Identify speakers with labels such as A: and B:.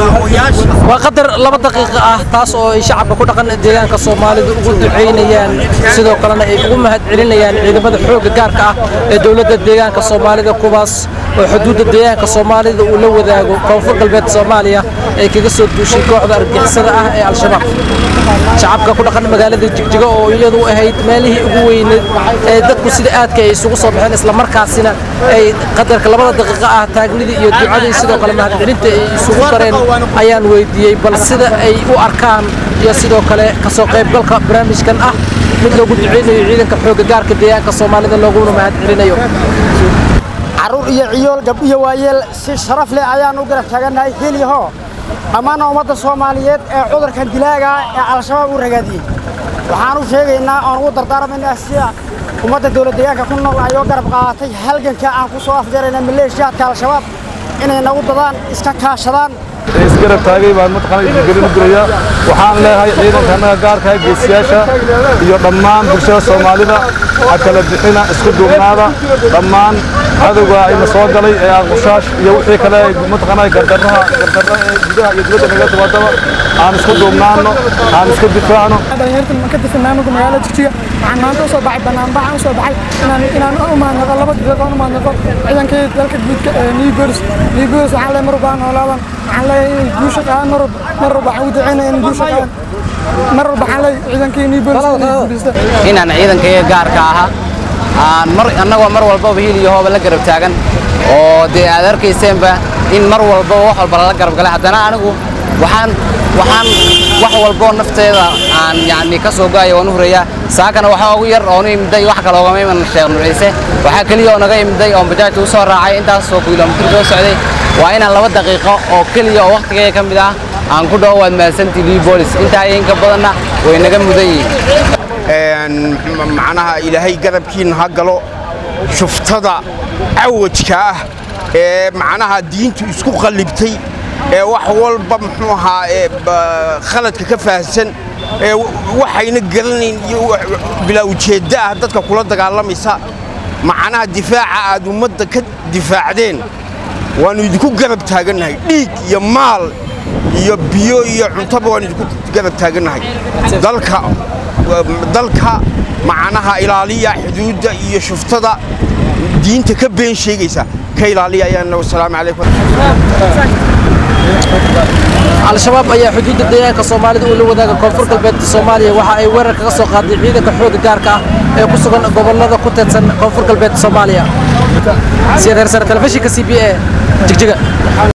A: waa qadar laba daqiiqo ah taas oo ay shacabka ku dhaqan deegaanka soomaalida ugu ducaynayaan sidoo kalena ay ugu mahad celinayaan ciidamada xoogga gaarka ah ee dowladda deegaanka soomaalida kuwaas oo xuduudda deegaanka soomaalida uu la wadaago koonfur galbeed soomaaliya ay kaga soo duushay kooxda argixisada ah ee al-shabaab shacabka ku dhaqan magaalada jigjiga oo iyadu ahayd meelihii ugu weyneed ee dadku sida aadka ay isugu soo baxeen islamarkaasina ay qadarka labada daqiiqo ah taagnidii iyo ducadii sidoo kale mahadcelinta ay isugu dareen ayaan weydiiyey bal sida ay u arkaan iyo sidoo kale kasoo qaybgalka barnaamijkan ah mid loogu duceynayo ciidanka xoogga gaarka deegaanka soomaalida looguna mahad celinayo
B: carruur iyo ciyool gab iyo waayeel si sharaf leh ayaan u garab taagannahay heliyaho dhammaanna ummadda soomaaliyeed ee cudurkan dilaaga ee al-shabaab u ragaadiyey waxaan u sheegaynaa oon ugu dardaarmaynaa sida ummadda dowlad deegaanka ku nool ayoo garab qaadatay halganka aan ku soo afjarayna maleeshiyaadka al-shabaab inay nagu dadaan iska kaashadaan
C: isgarab taagay baan mataqaana isgelin u diraya waxaan leeyahay ciidanka annaga gaarka ah geesiyaasha iyo dhammaan bulshada soomaalida ha kala bixina isku duubnaada dhammaan cadowga ayna soo galay ee aqbushaash iyo wixii kale mataqaana gardarraha gardarra ee gudaha iyo dibadda naga timaadaba aan isku duubnaano aan iska difaacno
D: dhalinyarta ma ka tirsan maamulka magaalada jigjiga waxaan maanta usoo baxay banaanbaxaan usoo baxay inaan inaan u maadnaqo laba daqiiqo u maadnaqo ciidankii dalka guudka ee new bolis new bolis waxaan leeyahay mar walba aan noolaadan waxaan leeyahay inay guusha qaadaan mar walba mar walba waxaan u duceynaya in guusha qaadaan mar walba waxaan leeyahay ciidankii new bolis inay guulaysta
E: inaan ciidankayga gaarka ahaa aan mar annagoo mar walbaba hiil iyo hooba la garab taagan oo dee aad arkayseenba in mar walbaba wax walba lala garab galay haddana anigu waxaan waxaan wax walboo nafteeda aan yacni ka soo go'aya waan u hurayaa saakana waxaa ugu yar oonu imiday wax kale oogama iman sheekh nuciise waxaa keliya oo naga imiday oo bajaajta u soo raacay intaasoo kilomitir soo socday waa inaan laba daqiiqo oo keliya oo wakhtigayga ka mid ah aan ku dhawo waad mahadsantii lii boolis intaa iyo inka badanna way naga mudan yihiin
F: macnaha ilaahay garabkiina ha galo shuftada cawajka ah ee macnaha diintu isku qallibtay ee wax walba muxuu ahaa ee khaladka ka fahamsan ee waxayna garanayn iyo bilaa ujeedda ah dadka kula dagaalamaysa macnaha difaaca aad ummadda ka difaacdeen waannu idinku garab taagannahay dhiig iyo maal iyo biyo iyo cuntaba waannu idinku garab taagannahay dalka dalka macnaha ilaaliya xuduudda iyo shuftada diinta ka been sheegaysa ka ilaaliya ayaan wasalaamu calaykum
A: al-shabaab ayaa xuduudda deegaanka soomaalida uu la wadaaga koonfur galbeedka soomaaliya waxa ay weerar kaga soo qaaday ciidanka xoogga gaarka ah ee ku sugan gobollada ku teedsan koonfur galbeedka soomaaliya siyad hersare telefishinka c b a jigjiga